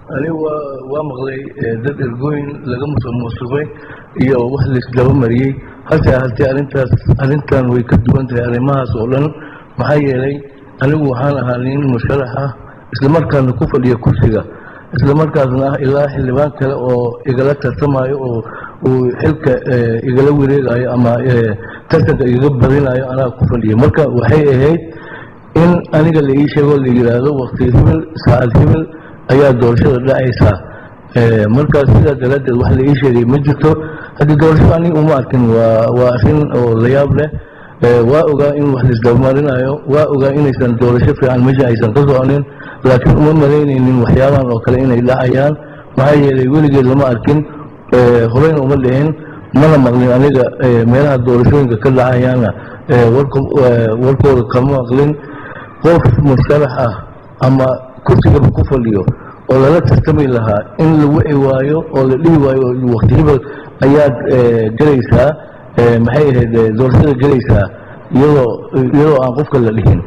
anigu waa waa maqlay dad ergooyin laga musuqmaasuqay iyo wax laisdaba mariyey hase ahaatee arrintaas arrintan way ka duwan tahay arrimahaas oo dhan maxaa yeelay anigu waxaan ahaa nin musharax ah islamarkaasna ku fadhiya kursiga islamarkaasna ah ilaa xildhibaan kale oo igala tartamayo oo uu xilka igala wareegayo ama tartanka igaga badinayo anaa ku fadhiya marka waxay ahayd in aniga la ii sheego la yidhaahdo wakti hibil saacad hibil ayaa doorashada dhacaysaa markaas sidaa daraaddeed wax la ii sheegay ma jirto haddii doorashada aniga uma arkin waa waa arrin oo la yaab leh waa ogaa in wax laisdabamarinayo waa ogaa inaysan doorasho fiican meesha aysan ka soconin laakiin uma malaynaynin waxyaabahan oo kale inay dhacayaan maxaa yeelay weligeed lama arkin horeyna uma dhicin mana maqlin aniga meelaha doorashooyinka ka dhacayaana warkooda kama maqlin qof musharax ah ama kursigaba ku fadhiyo oo lala tartami lahaa in la wici waayo oo la dhihi waayo wakti hibal ayaad gelaysaa maxay ahayd doorashada gelaysaa iyadoo iyadoo aan qofka la dhihin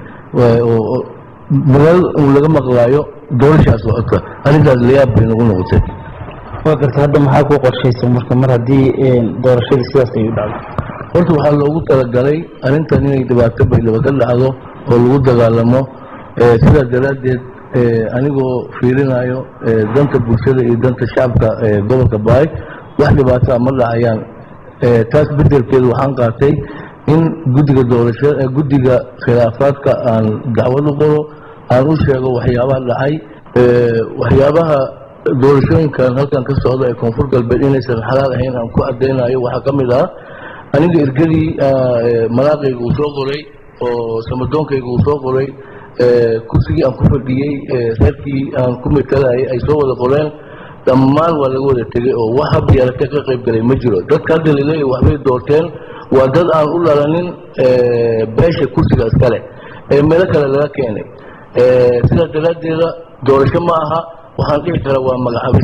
meel uu laga maqlaayo doorashaas socota arrintaas layaab bay nagu noqotay waa garta hadda maxaa ku qorshaysa marka mar haddii doorashadii sidaas ay u dhacdo horta waxaa loogu talagalay arrintan inay dhibaato baydhaba ka dhacdo oo lagu dagaalamo sidaas daraaddeed anigoo fiirinayo danta bulshada iyo danta shacabka gobolka baay wax dhibaato a ma dhacayaan taas bedelkeeda waxaan qaatay in guddiga doorasha guddiga khilaafaadka aan dacwad u qoro aan u sheego waxyaabaha dhacay waxyaabaha doorashooyinkan halkan ka socda ee koonfur galbeed inaysan xalaal ahayn aan ku cadaynayo waxaa ka mid ah aniga ergadii malaaqayga uu soo qoray oo samadoonkayga uu soo qoray kursigii aan ku fadhiyey reerkii aan ku matalayay ay soo wada qoreen dhammaan waa laga wada tegey oo wax hab yarate ka qayb galay ma jiro dadka hadda laleeya waxbay doorteen waa dad aan u dhalanin beesha kursiga iskale ee meelo kale laga keenay sidaas daraaddeeda doorasho ma aha waxaan dhihi karaa waa magacaabis